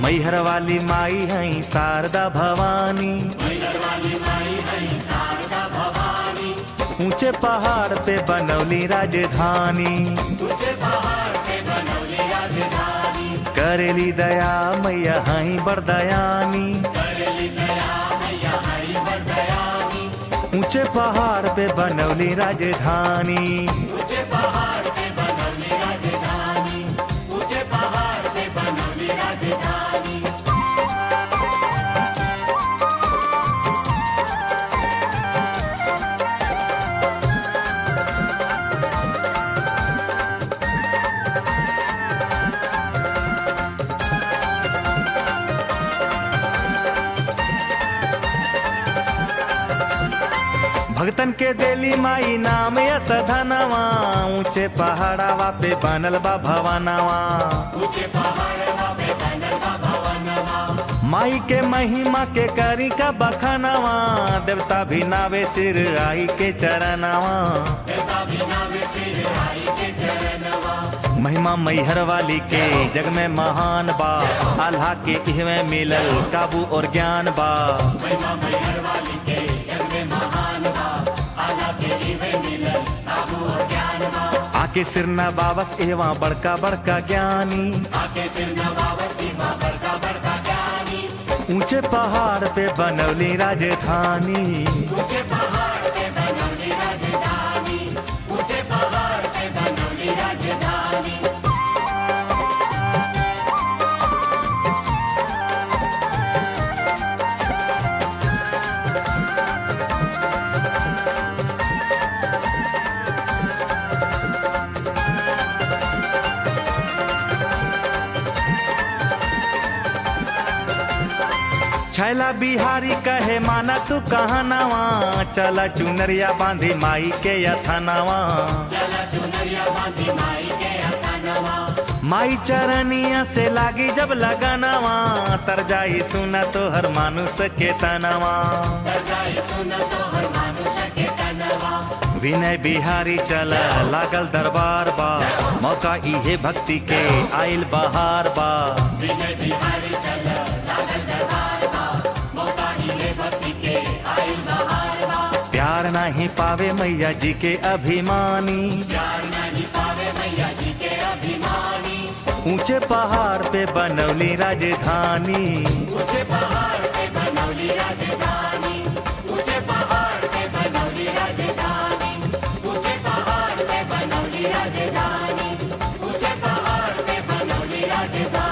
मैहर वाली माई हई शारदा भवानी ऊंचे पहाड़ पे बनौली राजधानी करेली दया मैया हई बरदयानी ऊंचे पहाड़ पे बनौली राजधानी भगतन के देली माई नाम यस धनवा ऊंचे पहाड़ावा पे बनल बा भवनवा माई के महिमा के करी का बखनवा देवता भी नावे सिर आई के चरणवा महिमा मैहर वाली के जग में महान बा अल्लाह के इहवे मिलल काबू और ज्ञान बा आके सिरना बाबस एवं बड़का बड़का ज्ञानी ऊंचे पहाड़ पे बनौली राजधानी छैला बिहारी कहे माना तू कहाँ नवा चला चुनरिया बांधी माई के यथनवा माई चरनिया से लागी जब लगनवा तर जाई सुना तो हर मानुष के तनवा विनय बिहारी चल लागल दरबार बा मौका इहे भक्ति के आइल बहार बा प्यार नहीं पावे मैया जी के अभिमानी ऊंचे पहाड़ पे बनौली राजधानी राजधानी